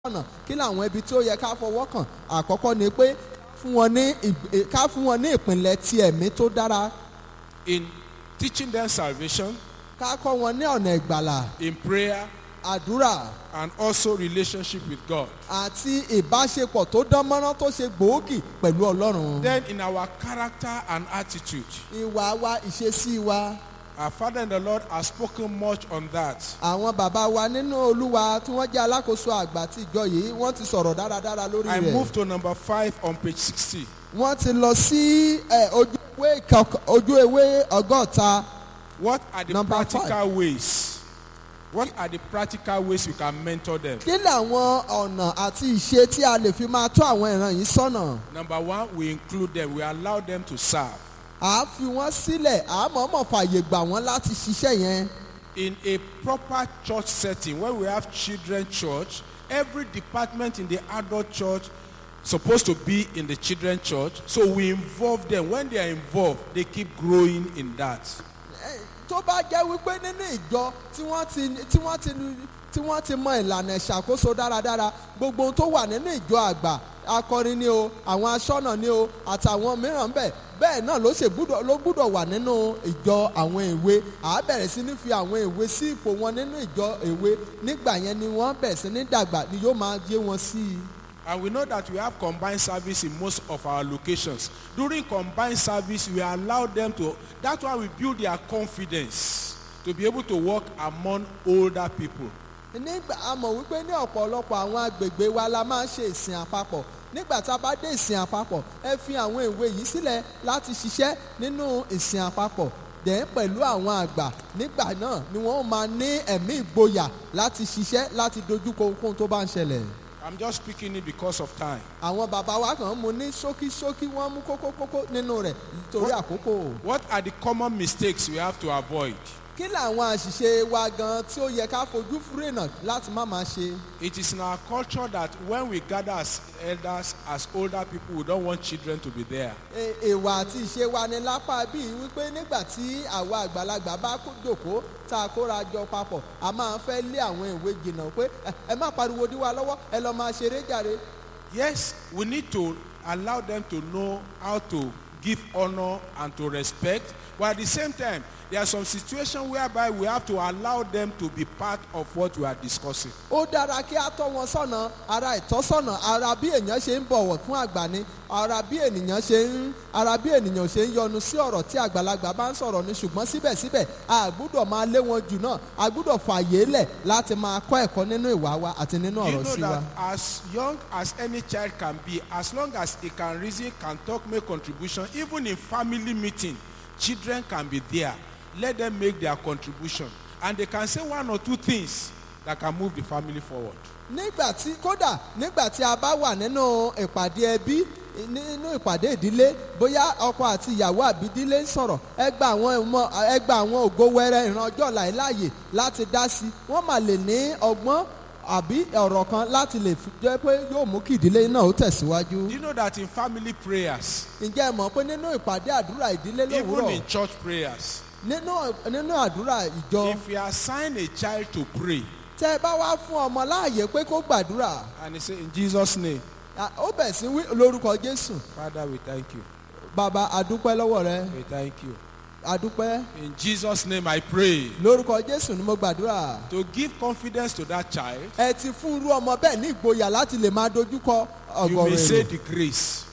ọ̀nà kí làwọn ibi tí ó yẹ ká fọwọ́ kàn àkọ́kọ́ ni pé fún wọn ní ìg- ká fún wọn ní ìpìnlẹ̀ ti ẹ̀mí tó dára in teaching them salvation, ká kọ́ wọn ní ọ̀nà ìgbàlà in prayer, àdúrà and also relationship with God. àti ìbáṣepọ̀ tó dán mọ́rán tó ṣe gbòógì pẹ̀lú ọlọ́run. Then in our character and attitude, ìwà wa ìṣesí wa our Father in the Lord has spoken much on that. àwọn bàbá wa nínú olúwa tí wọ́n jẹ́ alákòóso àgbà tí ìjọ yìí wọ́n ti sọ̀rọ̀ dáradára lórí I rẹ̀. move to number five on page 60. wọ́n ti lọ sí ẹ, ojú ewé kọk- ojú ewé ọgọ́ta What are the Number practical ways? What are the practical ways we can mentor them? kí làwọn ọ̀nà àti ìṣe tí a lè fi máa tó àwọn ìran yìí sọ́nà. Number one, we include them, we allow them to serve. à á fi wọ́n sílẹ̀ à á mọ̀ọ́mọ̀ fààyè gbà wọ́n láti ṣiṣẹ́ yẹn. In a proper church setting, where we have children church, every department in the adult church supposed to be in the children church. So we involve them. When they are involved, they keep growing in that. Ẹ, tó bá jẹ́ wípé nínú ìjọ tí wọ́n ti tí wọ́n ti tí wọ́n ti mọ ìlànà ìṣàkóso dáradára gbogbo ohun tó wà nínú ìjọ àgbà akọrin ni o àwọn aṣọ́nà ni o àtàwọn mìíràn bẹ́ẹ̀ bẹ́ẹ̀ náà ló ṣe gbúdọ̀ ló gbúdọ̀ wà nínú ìjọ àwọn èwe à á bẹ̀rẹ̀ sí ní fi àwọn èwe sí ipò wọn nínú ìjọ èwe nígbà yẹn ni wọ́n bẹ̀rẹ̀ sí ní dàgbà ni yóò máa yé wọn sí i. And we know that we have combined service in most of our locations. During combined service, we allow them to, that's why we build their confidence to be able to work among older people. nígbà a mọ̀ wípé ní ọ̀pọ̀lọpọ̀ àwọn agbègbè wa la máa ń ṣe ìsìn àpapọ̀ nígbà tá a bá dé ìsìn àpapọ̀ ẹ fi àwọn ìwé yìí sílẹ̀ láti ṣiṣẹ́ nínú ìsìn àpapọ̀ dẹ̀ pẹ̀lú àwọn àgbà nígbà náà ni wọ́n máa ní ẹ̀mí ìgboyà láti ṣiṣẹ́ láti dojúkọ ohunkóhun tó bá ń ṣẹlẹ̀. I'm just speaking it because of time. àwọn bàbá wa kàn mú ní ṣókíṣókí wọ́n mú kókókókó nínú rẹ̀ nítorí àkókò. What are the common mistakes we have to avoid? kí làwọn àṣìṣe wa gan tí ó yẹ ká fojú fúrèènà láti má máa ṣe. It is in our culture that when we gather as elders, as older people, we don't want children to be there. E- èèwà àti ìṣe wa ni lápá bíi wípé nígbà tí àwa àgbàlagbà bá kó jòkó tá a kóra jọ papọ̀ a máa fẹ́ lé àwọn ìwé jìnnà pé "Ẹ- ẹ má pariwo dí wa lọ́wọ́ ẹ lọ́ọ́ máa ṣeré jàre. Yes, we need to allow them to know how to give honor and to respect. But at the same time, there are some situations whereby we have to allow them to be part of what we are discussing. ó dára kí a tọ́ wọn sọ́nà ara ìtọ́sọ́nà ara bí èèyàn ṣe ń bọ̀wọ̀ fún àgbà ni ara bí ènìyàn ṣe ń ara bí ènìyàn ṣe ń yọnu sí ọ̀rọ̀ tí àgbàlagbà bá ń sọ̀rọ̀ ni ṣùgbọ́n síbẹ̀síbẹ̀ a gbúdọ̀ máa lé wọn jù náà a gbúdọ̀ fààyè lẹ̀ láti máa kọ́ ẹ̀kọ́ nínú ìwà wa àti nínú Do you ọ̀rọ̀ know sí wa. that as young as any child can be, as long as he can reason, can talk, make contribution, even in family meeting, children can be there. Let them make their contribution. And they can say one or two things that can move the family forward. nígbà tí kódà nígbà tí a bá wà nínú ìpàdé ẹbí nínú ìpàdé ìdílé bóyá ọkọ àti ìyàwó àbí ìdílé ń sọ̀rọ̀ ẹ gba àwọn ìmọ̀ ẹ gba àwọn ògo wẹrẹ ìran ọjọ́ ọ̀la yìí láàyè láti dá sí i wọ́n mà lè ní ọgbọ́n àbí ọ̀rọ̀ kan láti lè fi jẹ́ pé yóò mú kí ìdílé náà ó tẹ̀síwájú. Do you know that in family prayers, ǹjẹ́ ẹ mọ̀ pé nínú ìpàdé àdúrà ìdílé even lówùúrọ̀ in church prayers, nínú nínú àdúrà ìjọ if you assign a child to pray tẹ́ ẹ bá wá fún ọmọ láàyè pé kó gbàdúrà and he say, In Jesus' name, à, ó bẹ̀ sí wí lórúkọ jésù Father, we thank you. bàbá àdúpẹ́ lọ́wọ́ rẹ We thank you. àdúpẹ́ In Jesus' name, I pray. lórúkọ jésù ni mo gbàdúrà To give confidence to that child, ẹ ti fún irú ọmọ bẹ́ẹ̀ ní ìgboyà láti lè máa dojúkọ you may ọgọrùn say èrò the grace.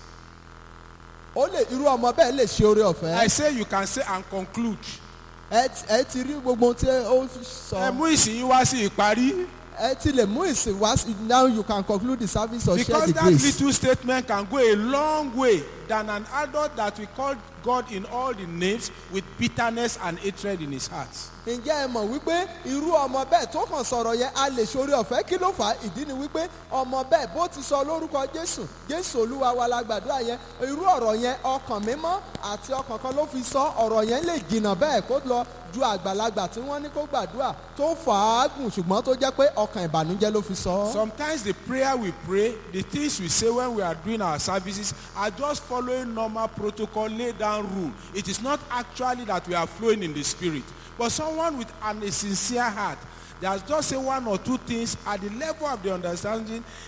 ó lè irú ọmọ bẹ́ẹ̀ lè ṣe oore I ọ̀fẹ́ say you can say and conclude. ẹ ti- ẹ ti rí gbogbo ohun tí ó Ẹ sọ mú ìsìn wá sí ìparí. ẹ ti lè mú ìsìn wá sí now you can conclude the service or share Because the that grace little statement can go a long way than an adult that we call God in all the names with bitterness and hatred in his heart. ǹjẹ́ ẹ mọ̀ wípé irú ọmọ bẹ́ẹ̀ tó kàn sọ̀rọ̀ yẹn a lè ṣoore ọ̀fẹ́ kí ló fà á ìdí ni wípé ọmọ bẹ́ẹ̀ bó ti sọ lórúkọ jésù jésù olúwa wa la gbàdúrà yẹn irú ọ̀rọ̀ yẹn ọkàn mímọ́ àti ọkàn kan ló fi sọ ọ̀rọ̀ yẹn lè jìnnà bẹ́ẹ̀ kó lọ ju àgbàlagbà tí wọ́n ní kó gbàdúrà tó fà á gùn ṣùgbọ́n tó jẹ́ pé ọkàn ìbànújẹ́ ló fi sọ. Sometimes the prayer we pray, the things we say when we are doing our services are just following normal protocol, laid down rule. It is not actually that we are flowing in the spirit. But someone with an, a sincere heart There's just say one or two things at the level of the understanding